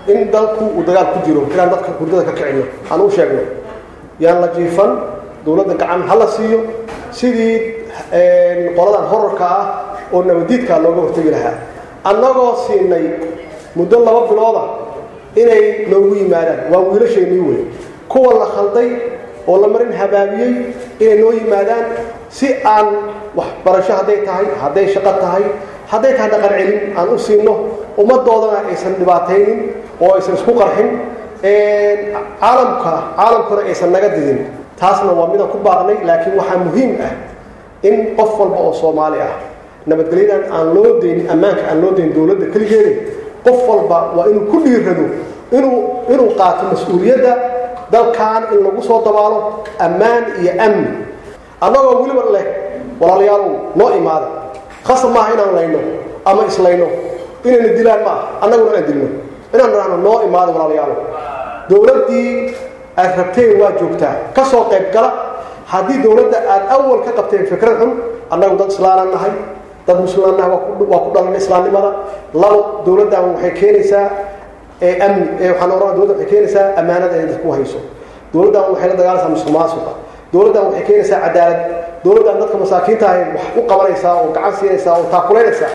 in dalku uu dagaal ku jiro inaan dadka hurdada ka kicino aan u sheegno yaan la jiifan dowladda gacan ha la siiyo sidii qoladan horarka ah oo nabadiidkaa looga hortegi lahaa annagoo siinay muddo laba bilooda inay noogu yimaadaan waa wiilashaynii wey kuwa la khalday oo la marin habaabiyey inay noo yimaadaan si aan waxbarasho hadday tahay hadday shaqo tahay hadday tahay dhaqan celin aan u siino ummadoodana aysan dhibaataynin oo aysan isku qarxin caalamka caalamkuna aysan naga didin taasna waa midaan ku baaqnay laakiin waxaa muhiim ah in qof walba oo soomaali ah nabadgelyadan aan loo daynin ammaanka aan loo daynin dowladda keligeeda qof walba waa inuu ku dhiirado inuu inuu qaato mas-uuliyadda dalkan in lagu soo dabaalo ammaan iyo amni annagoo weliba leh walaalayaalow noo imaada khasab maaha inaan layno ama islayno inayna dilaan ma aha annaguna inaan dilno inaan nahno noo imaada walaalayaalow dowladdii aad rabteen waa joogtaa ka soo qayb gala haddii dowladda aad awal ka qabteen fikrad xun annagu dad islaanaan nahay dad muslimaan nahay waa ku dhalanay islaamnimada labo dowladdan waxay keenaysaa amni waxaan oran dowladda waxay keenaysaa ammaanada inay dadku hayso dowladdan waxay la dagaalaysaa musuq maasuqa dowladdan waxay keenaysaa cadaalad dowladdan dadka masaakiinta ahay wax u qabanaysaa oo gacan siinaysaa oo taakulaynaysaa